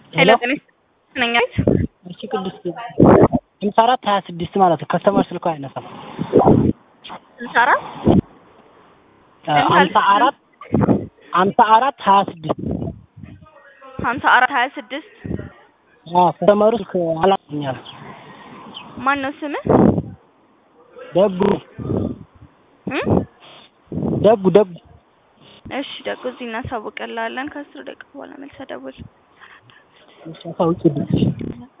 ሄሎ ጤና ነኝ አይት እሺ ቅድስት ሃምሳ አራት ሀያ ስድስት ማለት ነው። ከስተመር ስልኳ አይነሳም። ስልሳ አራት ሃምሳ አራት ሃምሳ አራት ሀያ ስድስት ሀምሳ አራት ሀያ ስድስት ከስተመሩ ስልክ አላገኛል። ማን ነው ስምህ? ደጉ እም? ደጉ ደጉ እሺ ደጉ እዚህ እናሳውቅልሃለን። ከአስር ደቂቃ በኋላ መልሰህ ደውል። እሺ አሳውቂልኝ።